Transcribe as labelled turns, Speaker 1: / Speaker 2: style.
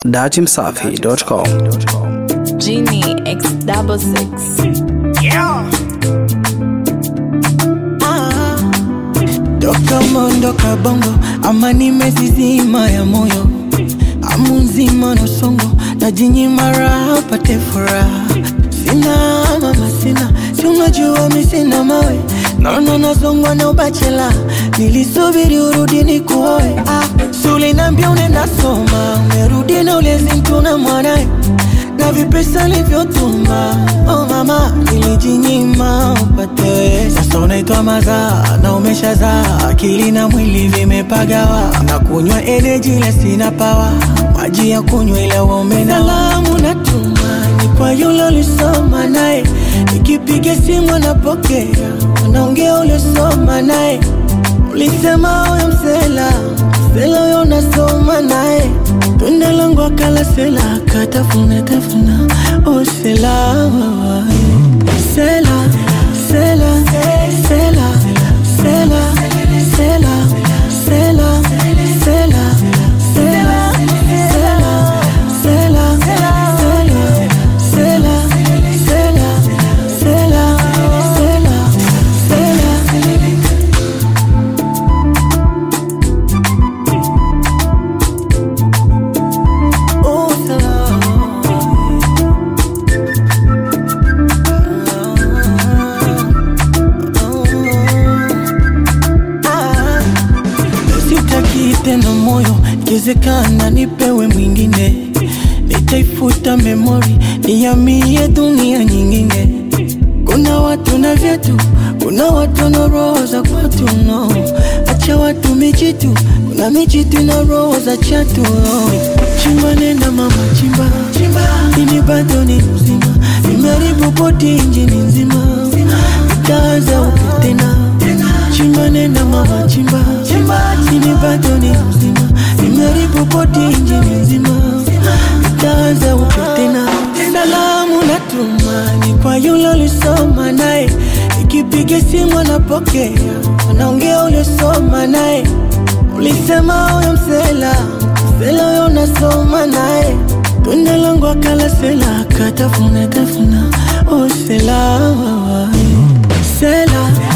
Speaker 1: datimsafi.com.
Speaker 2: Genie X double six.
Speaker 3: Toka mondoka bongo ama nimezizima ya moyo amu nzima na songo na jinyima raha pate furaha sina mama sina si unajua mi sina mawe naona nazongwa na ubachela nilisubiri urudi ni kuoe ah, sulinambia unaenda soma umerudi na ulezi mtu na mwanae na vipesa livyotuma oh mama nilijinyima upate sasa unaitwa mazaa na umeshazaa akili na mwili vimepagawa na kunywa energy ile sina pawa maji ya kunywa ile womena salamu natuma ni kwa yule ulisoma naye nikipiga simu anapokea unaongea uliosoma naye ulisema huyo msela msela huyo unasoma naye tunda langu akala sela akatafuna tafuna oh sela sela sela sela sela sela sela sela sela sela sela sela sela sela sela sela Oh, Sitaki tena moyo, ikiwezekana nipewe mwingine, nitaifuta memori, nihamie dunia nyingine. Kuna watu na vyetu, kuna watu na roho za kwatu no. Acha watu mijitu, kuna mijitu na roho za chatu no. Chimba nenda mama chimba, chimba. Ini bado ni mzima, nimeharibu bodi injini nzima, itaanza upya tena chimba nenda mama chimba, chimba. Ini bado ni mzima, nimeharibu bodi injini nzima, itaanza upya tena salamu natuma ni kwa yule ulisoma naye, ikipiga simu anapokea, anaongea uliosoma naye. Ulisema huyo msela msela huyo unasoma naye, tunda langu akala sela akatafuna tafuna, oh sela sela